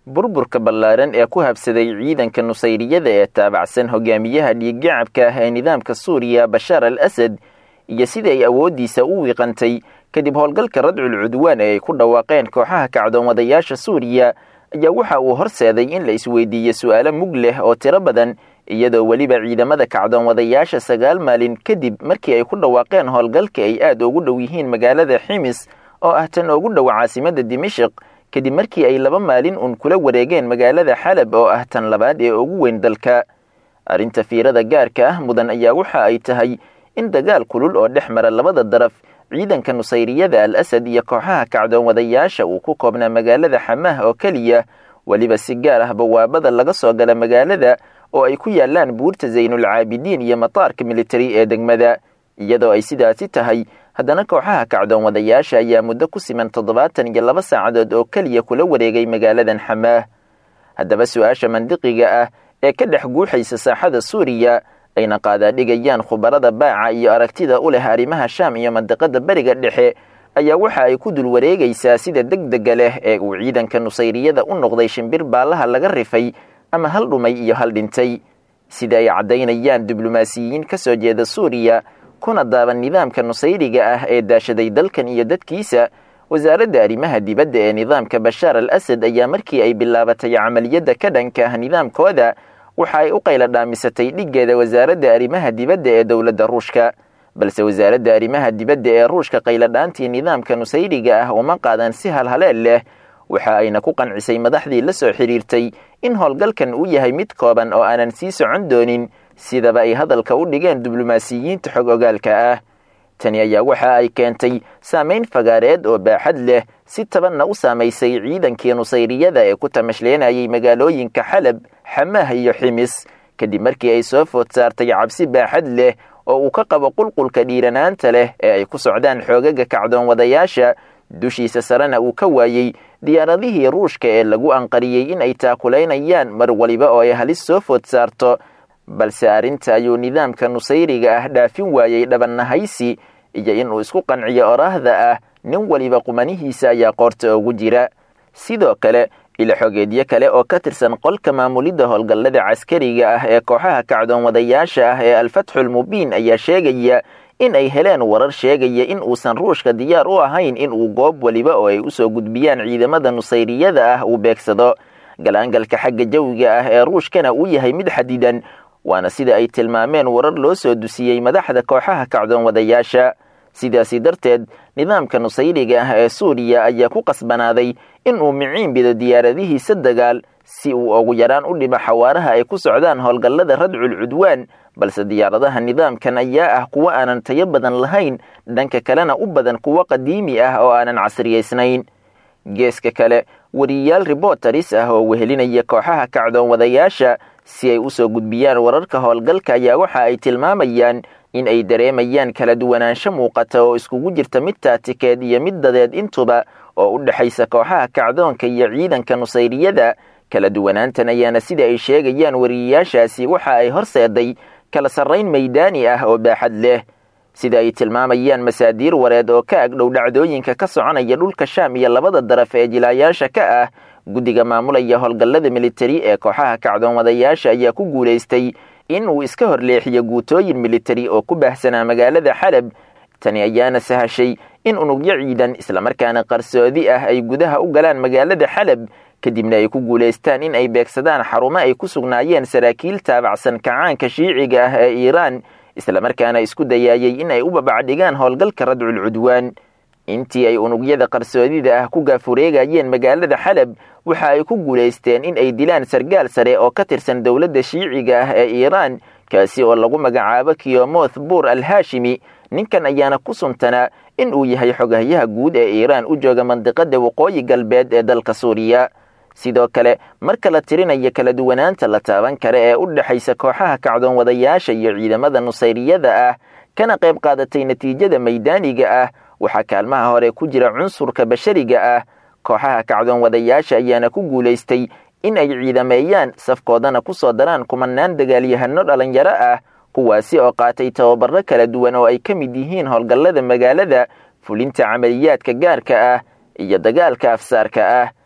burburka ballaaran ee ku habsaday ciidanka nusayriyada ee taabacsan hogaamiyaha dhiiggacabka ah ee nidaamka suuriya bashaar al asad iyo sida ay awooddiisa u wiiqantay kadib howlgalka radcul cudwaan ee ay ku dhawaaqeen kooxaha kacdoomadayaasha suuriya ayaa waxa uu horseeday in la isweydiiyo su'aalo mug leh oo tiro badan iyadoo weliba ciidamada kacdoomadayaasha sagaal maalin kadib markii ay ku dhawaaqeen howlgalka ay aad ugu dhow yihiin magaalada ximis oo ah tan ugu dhow caasimada dimashik kadib markii ay laba maalin uun kula wareegeen magaalada xalab oo ah tan labaad ee ugu weyn dalka arrinta fiirada gaarka ah mudan ayaa waxa ay tahay in dagaal kulul oo dhex mara labada daraf ciidanka nusayriyada al asad iyo kooxaha kacdoomadayaasha uu ku koobnaa magaalada xamaah oo keliya weliba si gaar ah bawaabada laga soo gala magaalada oo ay ku yaalaan buurta zaynulcaabidiin iyo mataarka militari ee degmada iyadoo ay sidaasi tahay haddana kooxaha kacdoomadayaasha ayaa muddo ku siman toddobaatan iyo laba saacadood oo keliya kula wareegay magaaladan xamaah haddaba su-aasha mandiqiga ah ee ka dhex guuxaysa saaxada suuriya ayna qaadaadhigayaan khubarada baaca iyo aragtida u leh arrimaha shaam iyo mandiqada beriga dhexe ayaa waxa ay ku dul wareegaysaa sida degdega leh ee uu ciidanka nusayriyada u noqday shimbir baallaha laga rifay ama hal dhumay iyo hal dhintay sida ay caddaynayaan diblomaasiyiin ka soo jeeda suuriya kuna daaban nidaamka nusayriga ah ee daashaday dalkan iyo dadkiisa wasaaradda arrimaha dibadda ee nidaamka bashaar al asad ayaa markii ay bilaabatay camaliyadda ka dhanka ah nidaamkooda waxa ay u qayla dhaamisatay dhiggeeda wasaaradda arrimaha dibadda ee dowladda ruushka balse wasaaradda arrimaha dibadda ee ruushka qayladhaantii nidaamka nusayriga ah uma qaadan si halhaleel leh waxa ayna ku qancisay madaxdii la soo xidhiirtay in howlgalkan uu yahay mid kooban oo aanan sii socon doonin sidaba ay hadalka u dhigeen diblomaasiyiinta xog ogaalka ah tani ayaa waxa ay keentay saamayn fagaareed oo baaxad leh si tabanna u saamaysay ciidankii nusayriyada ee ku tamashleenayay magaalooyinka xalab xamaah iyo ximis kadib markii ay soo food saartay cabsi baaxad leh oo uu ka qabo qulqulka dhiiranaanta leh ee ay ku socdaan xoogaga kacdoon wadayaasha dushiisa sarena uu ka waayey diyaaradihii ruushka ee lagu anqariyey in ay taakulaynayaan mar waliba oo ay halis soo food saarto balse arrinta ayuu nidaamka nusayriga ah dhaafin waayey dhabannahaysi iyo inuu isku qanciyo oraahda ah nin waliba qumanihiisa ayaa qoorta ugu jira sidoo kale ilaxogeedyo kale oo ka tirsan qolka maamulidda howlgallada caskariga ah ee kooxaha kacdoon wadayaasha ah ee alfatxul mubiin ayaa sheegaya in ay heleen warar sheegaya in uusan ruushka diyaar u ahayn in uu goob waliba oo ay usoo gudbiyaan ciidamada nusayriyada ah uu beegsado galaangalka xagga jawiga ah ee ruushkana uu yahay mid xadidan waana sida ay tilmaameen warar loo soo dusiyey madaxda kooxaha kacdoon wadayaasha sidaasi darteed nidaamka nusayriga ah ee suuriya ayaa ku qasbanaaday in uu miciin bido diyaaradihiisa dagaal si uu ugu yaraan u dhimo xawaaraha ay ku socdaan howlgallada radcul cudwaan balse diyaaradaha nidaamkan ayaa ah kuwo aanan tayo badan lahayn dhanka kalena u badan kuwo qadiimi ah oo aanan casriyaysnayn geeska kale wariyayaal ribotaris ah oo wehelinaya kooxaha kacdoon wadayaasha si ay usoo gudbiyaan wararka howlgalka ayaa waxa ay tilmaamayaan in ay dareemayaan kala duwanaansho muuqata oo iskugu jirta mid taatikeed iyo mid dadeed intuba oo u dhexaysa kooxaha kacdoonka iyo ciidanka nusayriyada kala duwanaantan ayaana sida ay sheegayaan wariyayaashaasi waxa ay horseeday kala sarrayn maydaani ah oo baaxad leh sida ay tilmaamayaan masaadiir wareed oo ka agdhow dhacdooyinka ka soconaya dhulka shaam iyo labada daraf ee jilaayaasha ka ah guddiga maamulaya howlgallada militari ee kooxaha kacdoon wadayaasha ayaa ku guulaystay in uu iska horleexiyo guutooyin militari oo ku baahsanaa magaalada xalab tani ayaana sahashay in unugyo ciidan islamarkaana qarsoodi ah ay gudaha u galaan magaalada xalab kadibna ay ku guulaystaan in ay beegsadaan xarumo ay ku sugnaayeen saraakiil taabacsan kacaanka shiiciga ah ee iiraan islamarkaana isku dayaayey in ay u babacdhigaan howlgalka radcul cudwaan intii ay unugyada qarsoodida ah ku gaafureegayeen magaalada xalab waxa ay ku guulaysteen in ay dilaan sargaal sare oo ka tirsan dowladda shiiciga ah ee iiraan kaasi oo lagu magacaabo kiyomoth buur al hashimi ninkan ayaana ku suntanaa in uu yahay xogahyaha guud ee iiraan u jooga mandiqada waqooyi galbeed ee dalka suuriya sidoo kale marka la tirinayo kala duwanaanta la taaban kara ee u dhexaysa kooxaha kacdoon wadayaasha iyo ciidamada nusayriyada ah kana qayb qaadatay natiijada maydaaniga ah waxaa kaalmaha hore ku jira cunsurka bashariga ah kooxaha kacdoon wadayaasha ayaana ku guulaystay in ay ciidameeyaan safkoodana ku soo daraan kumanaan dagaalyahano dhalinyaro ah kuwaasi oo qaatay tababaro kala duwan oo ay ka mid yihiin howlgallada magaalada fulinta camaliyaadka gaarka ah iyo dagaalka afsaarka ah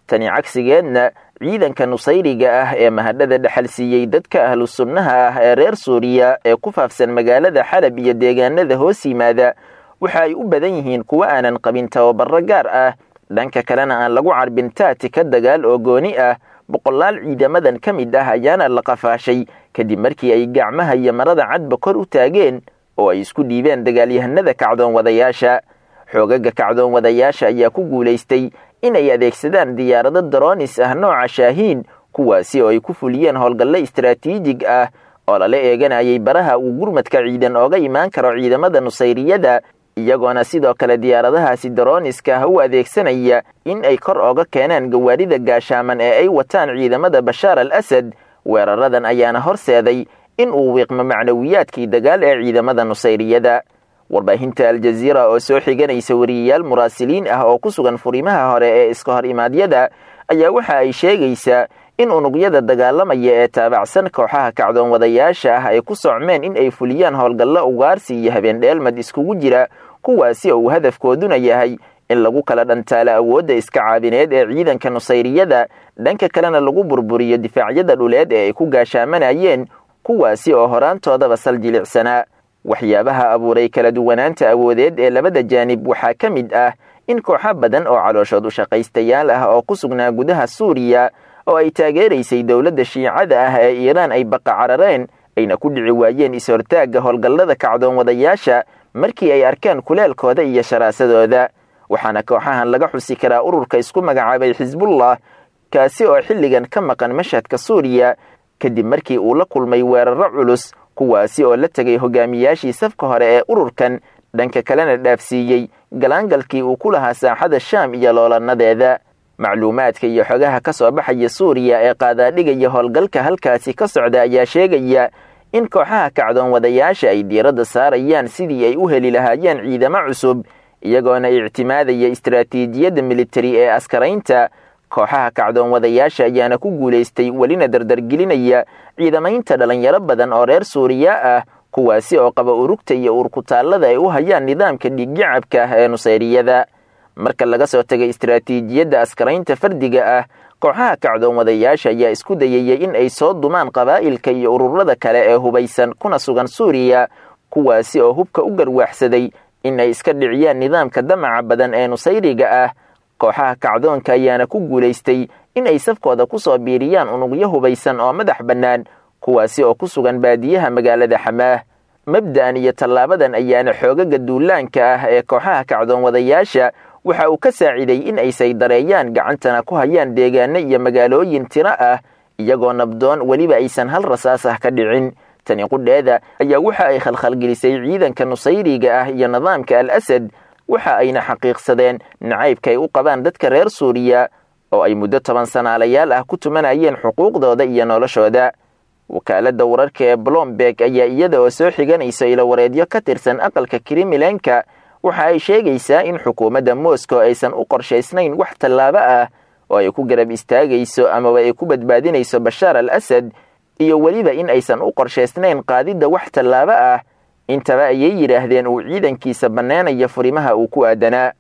tani cagsigeedna ciidanka nusayriga ah ee mahadhada dhexal siiyey dadka ahlu sunnaha ah ee reer suuriya ee ku faafsan magaalada xalab iyo deegaanada hoos yimaada waxa ay u badan yihiin kuwo aanan qabin tababaro gaar ah dhanka kalena aan lagu carbin taatika dagaal oo gooni ah boqolaal ciidamadan ka mid ah ayaana la qafaashay kadib markii ay gacmaha iyo marada cadba kor u taageen oo ay isku dhiibeen dagaalyahanada kacdoon wadayaasha xoogaga kacdoon wadayaasha ayaa ku guulaystay inay adeegsadaan diyaarado daroonis ah nooca shaahiin kuwaasi oo ay ku fuliyeen howlgalle istaraatiijig ah oo lala eeganayay baraha uu gurmadka ciidan ooga imaan karo ciidamada nusayriyada iyagoona sidoo kale diyaaradahaasi darooniska ah u adeegsanaya in ay kor ooga keenaan gawaadhida gaashaaman ee ay wataan ciidamada bashaar al asad weeraradan ayaana horseeday in uu wiiqmo macnawiyaadkii dagaal ee ciidamada nusayriyada warbaahinta aljaziira oo soo xiganaysa wariyayaal muraasiliin ah oo ku sugan furimaha hore ee iska hor imaadyada ayaa waxa ay sheegaysaa in unugyada dagaalamaya ee taabacsan kooxaha kacdoon wadayaasha ah ay ku socmeen in ay fuliyaan howlgallo ugaarsi iyo habeendheelmad iskugu jira kuwaasi oo uu hadafkooduna yahay in lagu kala dhantaalo awoodda iska caabineed ee ciidanka nusayriyada dhanka kalena lagu burburiyo difaacyada dhuleed ee ay ku gaashaamanayeen kuwaasi oo horaantoodaba sal jilicsanaa waxyaabaha abuuray kala duwanaanta awoodeed ee labada jaanib waxaa ka mid ah in kooxo badan oo calooshood u shaqaystayaal ah oo ku sugnaa gudaha suuriya oo ay taageeraysay dowladda shiicada ah ee iiraan ay baqa carareen ayna ku dhici waayeen is-hortaagga howlgallada kacdoon wadayaasha markii ay arkeen kuleelkooda iyo sharaasadooda waxaana kooxahan laga xusi karaa ururka isku magacaabay xisbullah kaasi oo xilligan ka maqan mashhadka suuriya kadib markii uu la kulmay weeraro culus kuwaasi oo la tegay hogaamiyaashii safka hore ee ururkan dhanka kalena dhaafsiiyey galaangalkii uu ku lahaa saaxada shaam iyo loolanadeeda macluumaadka iyo xogaha ka soo baxaya suuriya ee qaadaadhigaya howlgalka halkaasi ka socda ayaa sheegaya in kooxaha kacdoon wadayaasha ay diiradda saarayaan sidii ay u heli lahaayeen ciidamo cusub iyagoona ictimaadaya istaraatiijiyadda militari ee askaraynta kooxaha kacdoon wadayaasha ayaana ku guulaystay welina dardargelinaya ciidamaynta dhallinyaro badan oo reer suuriya ah kuwaasi oo qaba urugta iyo uurkutaallada ay u hayaan nidaamka dhiiggacabka ah ee nusayriyada marka laga soo tegay istaraatiijiyadda askaraynta fardiga ah kooxaha kacdoon wadayaasha ayaa isku dayaya in ay soo dumaan qabaa'ilka iyo ururada kale ee hubaysan kuna sugan suuriya kuwaasi oo hubka u garwaaxsaday in ay iska dhiciyaan nidaamka damaca badan ee nusayriga ah kooxaha kacdoonka ayaana ku guulaystay in ay safkooda ku soo biiriyaan unugyo hubaysan oo madax bannaan kuwaasi oo ku sugan baadiyaha magaalada xamaah mabda'an iyo tallaabadan ayaana xoogaga duulaanka ah ee kooxaha kacdoon wadayaasha waxa uu ka saaciday in ay saydareeyaan gacantana ku hayaan deegaano iyo magaalooyin tiro ah iyagoo nabdoon weliba aysan hal rasaas ah ka dhicin tani qudheeda ayaa waxa ay khalkhalgelisay ciidanka nusayriga ah iyo nidaamka al asad waxa ayna xaqiiqsadeen nacaybka ay u qabaan dadka reer suuriya oo ay muddo toban sanaalayaal ah ku tumanayeen xuquuqdooda iyo noloshooda wakaaladda wararka ee blomberg ayaa iyada oo soo xiganaysa ilowareedyo ka tirsan aqalka krimilenka waxa ay sheegaysaa in xukuumadda moscow aysan u qorshaysnayn wax tallaabo ah oo ay ku garab istaagayso amaba ay ku badbaadinayso bashaar al asad iyo weliba in aysan u qorshaysnayn qaadidda wax tallaabo ah intaba ayay yidhaahdeen uu ciidankiisa banneenaya furimaha uu ku aadanaa